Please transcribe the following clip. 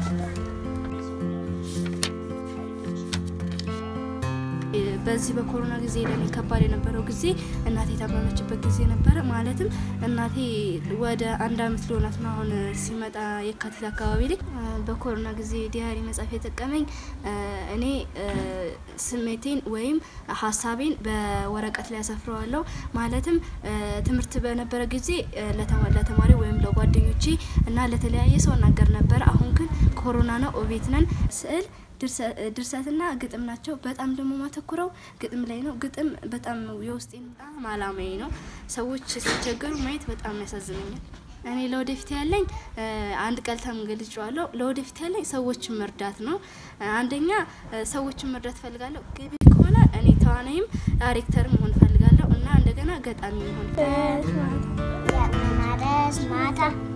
በዚህ በኮሮና ጊዜ ለኔ ከባድ የነበረው ጊዜ እናቴ የታመመችበት ጊዜ ነበረ። ማለትም እናቴ ወደ አንድ አመት ሊሆናት ነው አሁን ሲመጣ የካቲት አካባቢ ላይ በኮሮና ጊዜ ዲያሪ መጻፍ የጠቀመኝ እኔ ስሜቴን ወይም ሀሳቤን በወረቀት ላይ ያሰፍረዋለሁ። ማለትም ትምህርት በነበረ ጊዜ ለተማሪ ወይም ለጓደኞቼ እና ለተለያየ ሰው እናገር ነበር። አሁን ግን ኮሮና ነው፣ እቤት ነን። ስዕል ድርሰትና ግጥም ናቸው። በጣም ደግሞ ማተኩረው ግጥም ላይ ነው። ግጥም በጣም የውስጤን በጣም አላማዬ ነው። ሰዎች ሲቸገሩ ማየት በጣም ያሳዝነኛል። እኔ ለወደፊት ያለኝ አንድ ቃል ተምገልጫዋለሁ። ለወደፊት ያለኝ ሰዎችን መርዳት ነው። አንደኛ ሰዎችን መርዳት ፈልጋለሁ። ገቢ ከሆነ እኔ ተዋናይም ዳይሬክተር መሆን ፈልጋለሁ እና እንደገና ገጣሚ መሆን ማታ